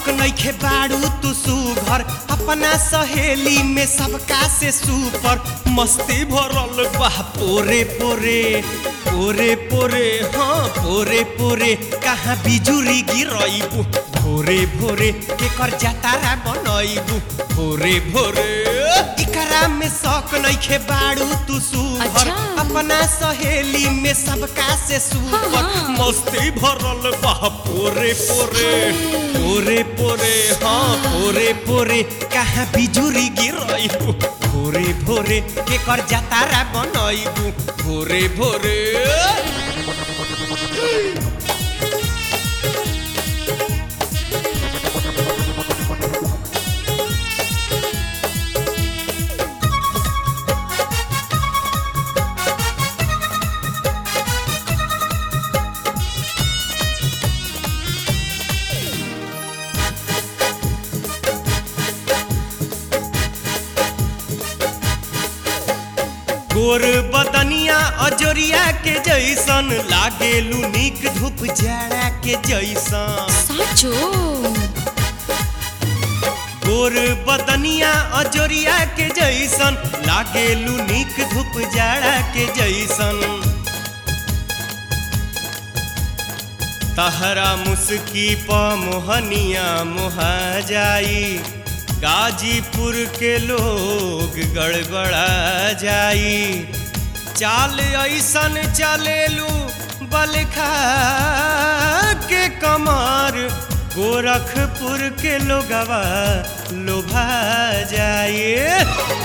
शौक नइखे बाड़ू तू सुघर अपना सहेली में सबका से सुपर मस्ती भरल बा पोरे पोरे पोरे पोरे हाँ पोरे पोरे कहाँ बिजुरी गिरइबू भोरे भोरे केकर जातारा बनइबू भोरे भोरे इकरा में शौक नइखे बाड़ू तू सुघर अच्छा। अपना सहेली में सबका से सुपर हाँ, हाँ। मस्ती भरल बा पोरे पोरे पोरे पोरे हाँ पोरे पोरे कहाँ बिजुरी गिरइबू भोरे भोरे केकर जातारा बनइबू भोरे भोरे गोर बदनिया अजोरिया के जैसन लागेलू निक धूप जाड़ा के जैसन साचो गोर बदनिया अजोरिया के जैसन लागेलू निक धूप जाड़ा के जैसन तहरा मुस्की प मोहनिया मोहा जाई गाजीपुर के लोग गड़बड़ा जाई चाल ऐसन चलेलू बलखा के कमर गोरखपुर के लोगवा लोभा जाए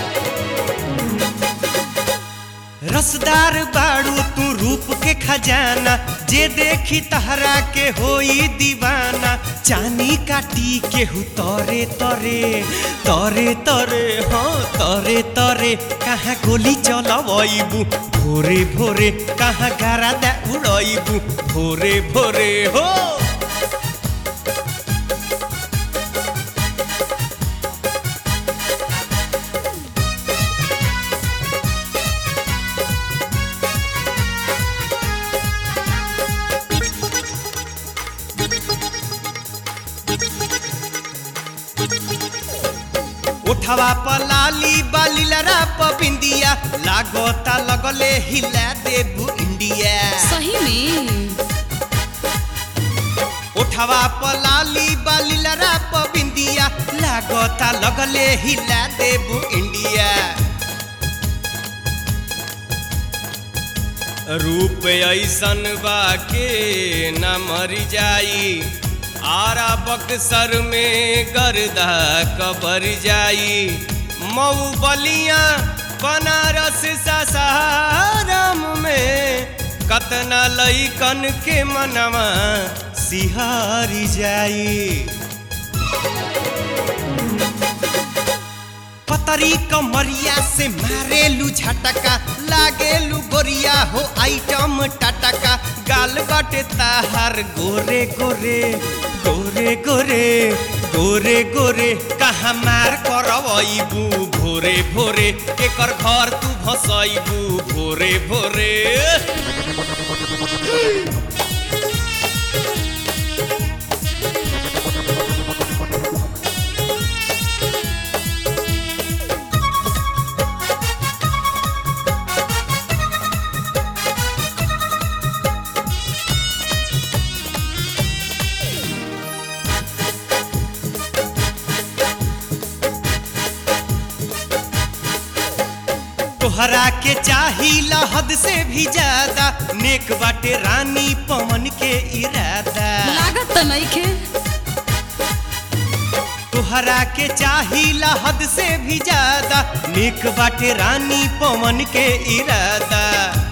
रसदार बाड़ू तू रूप के खजाना जे देखी तहरा के होई दीवाना चानी काटी के हु तरे तरे तरे तरे हाँ तरे तरे कहाँ गोली चलबू भोरे भोरे कहाँ गारा उड़बू भोरे भोरे हो उठवा पलाली बाली लरा बिंदिया लागोता लगले हिला देबू इंडिया सही में उठवा पलाली बाली लरा बिंदिया लागोता लगले हिला देबू इंडिया रूप ऐसन बा के न मर जाई आरा बक्सर में गर्दा कबर जाई मऊ बलिया बनारस सासाराम में कतना लइकन के मनवा सिहारी जाई पतरी कमरिया से मारेलू झटका लागेलू गोरिया हो आइटम टटका गाल बाटे ताहार गोरे गोरे गोरे गोरे गोरे गोरे कहाँ मार करबू भोरे भोरे एकर घर तू भसैबू भोरे भोरे तोहरा के चाही हद से भी ज्यादा नेक बाटे रानी पवन के इरादा लागत त नइखे तोहरा के चाही हद से भी ज्यादा नेक बाटे रानी पवन के इरादा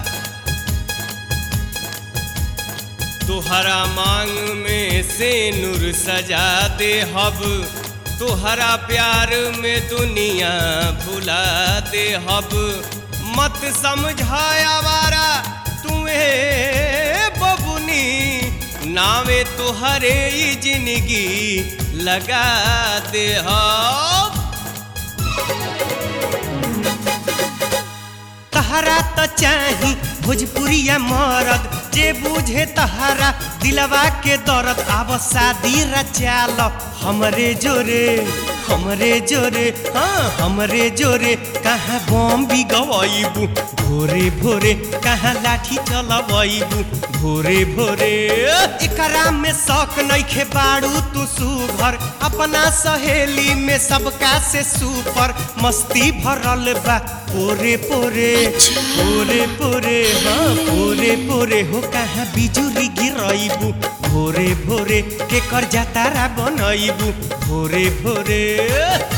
तोहरा मांग में से नूर सजा दे हब तोहरा प्यार में दुनिया भुला दे हब मत समझाया वारा तुम्हें बबुनी नावे तोहरे ही जिंदगी लगा दे हब तहरा तो चाही भोजपुरिया मरद जे बुझे तहारा दिलवा के दर्द आब शादी रचाल हमरे जोरे हमरे जोरे हाँ हमरे जोरे कहाँ बम भी गवाइबू भोरे भोरे कहाँ लाठी चलबू भोरे भोरे एकरा में शौक नइखे बाड़ू तू सुभर अपना सहेली में सबका से सुपर मस्ती भरल बा पोरे पोरे पोरे पोरे हाँ पोरे पोरे हो कहाँ बिजुली गिरैबू भोरे भोरे के कर जातारा बनैबू भोरे भोरे